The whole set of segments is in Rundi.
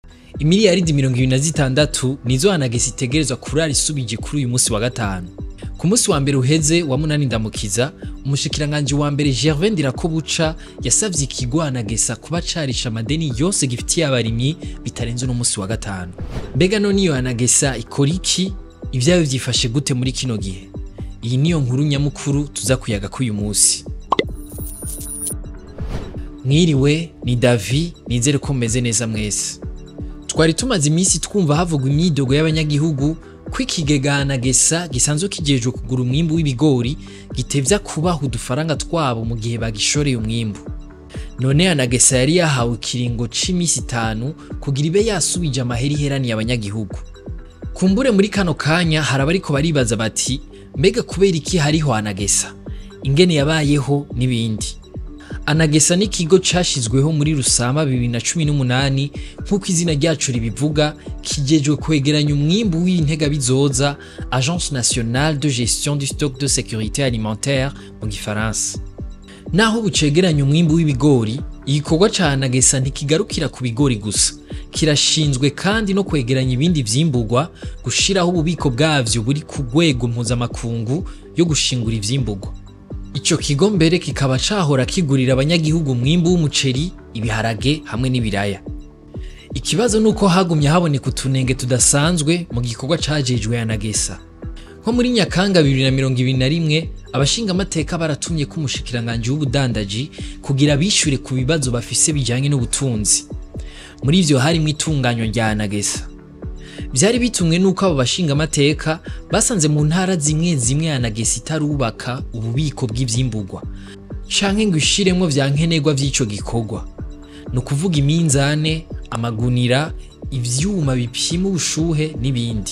imiliyaridi mirongo ibiri na zitandatu nizo anagesa itegerezwa kurara isubije kuri uyu munsi wa gatanu ku munsi wa mbere uheze wa munani ndamukiza umushikiranganji wa mbere gervin ndirakobuca yasavye ikigo anagesa kuba carisha amadeni yose gifitiye abarimyi bitarenze uno munsi wa gatanu mbega none iyo anagesa ikora iki ivyayo vyifashe gute muri kino gihe iyi niyo nkuru nyamukuru tuza kuyaga k'uyu munsi mwiriwe ni davi nizere ko mumeze neza mwese twari tumaze iminsi twumva havugwa imyidogo y'abanyagihugu ko ikigega anagesa gisanzwe kijejwe kugura umwimbu w'ibigori gitevya kubaha udufaranga twabo mu gihe bagishoreye umwimbu none anagesa yari yahawe ikiringo c'imisi itanu kugira ibe yasubije amahera iheraniye abanyagihugu kumbure muri kano kanya hari abariko baribaza bati mbega kubera iki hariho anagesa ingene yabayeho n'ibindi anagesa n'ikigo cashizweho muri rusama 2018 nk'uko izina ryacu ribivuga kijejwe kwegeranya umwimbu w'intega bizoza agence nationale de gestion du stock de sécurité alimentaire mu gifaransa naho bucegeranya umwimbu w'ibigori igikorwa ca anagesa ntikigarukira ku bigori gusa kirashinzwe kandi no kwegeranya ibindi vyimburwa gushiraho ububiko bwavyo buri ku rwego mpuzamakungu yo gushingura ivyimburwa ico kigo mbere kikaba cahora kigurira abanyagihugu umwimbu w'umuceri ibiharage hamwe n'ibiraya ikibazo nuko hagumye haboneka utunenge tudasanzwe mu gikorwa cajejwe anagesa nko muri nyakanga 2021 abashingamateka baratumye ko umushikiranganji w'ubudandaji kugira bishure ku bibazo bafise bijanye n'ubutunzi muri ivyo harimwo itunganywa rya anagesa vyari bitumwe nuko abo bashingamateka basanze mu ntara zimwe zimwe anagesa itarubaka ububiko bw'ivyimburwa canke ngo ishiremwo vya nkenerwa vy'ico gikorwa ni ukuvuga iminzane amagunira ivyuma bipima ubushuhe n'ibindi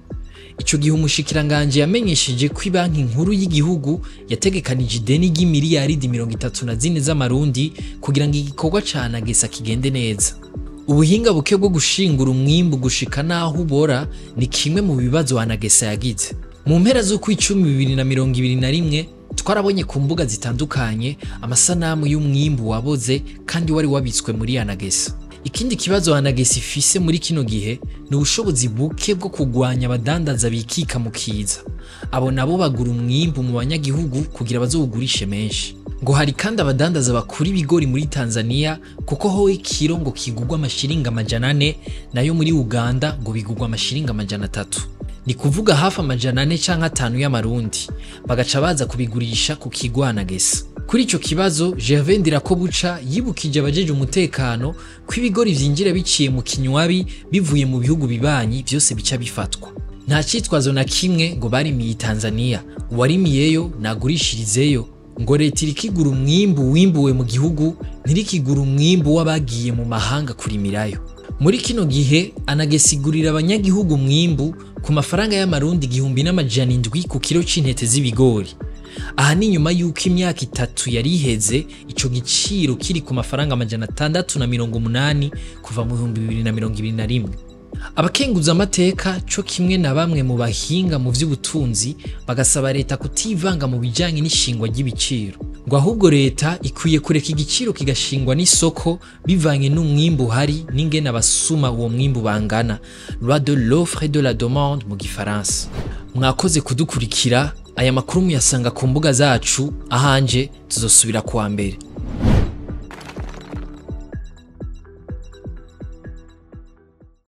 ico gihe umushikiranganji yamenyesheje ko ibanki nkuru y'igihugu yategekanije ideni ry'imiliyaridi mirongo itatu na zine z'amarundi kugira ngo igikorwa ca anagesa kigende neza ubuhinga buke bwo gushingura umwimbu gushika naho ubora ni kimwe mu bibazo anagesa yagize mu mpera z'ukwicumi bibiri na mirongo ibiri na rimwe twarabonye ku mbuga zitandukanye amasanamu y'umwimbu waboze kandi wari wabitswe muri anagesa ikindi kibazo anagesa ifise muri kino gihe ni ubushobozi buke bwo kugwanya abadandaza bikika mu kiza abo nabo bagura umwimbu mu banyagihugu kugira bazowugurishe menshi ngo hari kandi abadandaza bakura ibigori muri Tanzania kuko ho ikiro ngo kigurwa amashiringa amajana ane nayo muri Uganda ngo bigurwa amashiringa amajana atatu ni kuvuga hafi amajana ane canke atanu y'amarundi bagaca baza kubigurisha ku kigo anagesa kuri ico kibazo Gervais Ndirakobuca yibukije abajeje umutekano ko ibigori vyinjira biciye mu kinywabi bivuye mu bihugu bibanyi vyose bica bifatwa nta citwazo na kimwe ngo barimiye Tanzania uwarimiyeyo nagurishirizeyo ngo leta irikigura umwimbu wimbuwe mu gihugu ntirikigura umwimbu w'abagiye mu mahanga kurimirayo muri kino gihe anagesigurira abanyagihugu umwimbu ku mafaranga y'amarundi igihumbi n'amajana indwi ku kiro c'intete z'ibigori aha ni nyuma y'uko imyaka itatu yari iheze ico giciro kiri ku mafaranga amajana atandatu na mirongo umunani kuva mu bihumbi bibiri na mirongo ibiri na rimwe abakenguza amateka co kimwe na bamwe mu bahinga mu vy'ubutunzi bagasaba leta kutivanga mu bijanye n'ishingwa ry'ibiciro ngo ahubwo leta ikwiye kureka igiciro kigashingwa n'isoko bivanye n'umwimbu uhari n'ingene abasuma uwo mwimbu bangana loi de l'offre et de la demande mu gifaransa mwakoze kudukurikira aya makuru muyasanga ku mbuga zacu ahanje tuzosubira kuwa mbere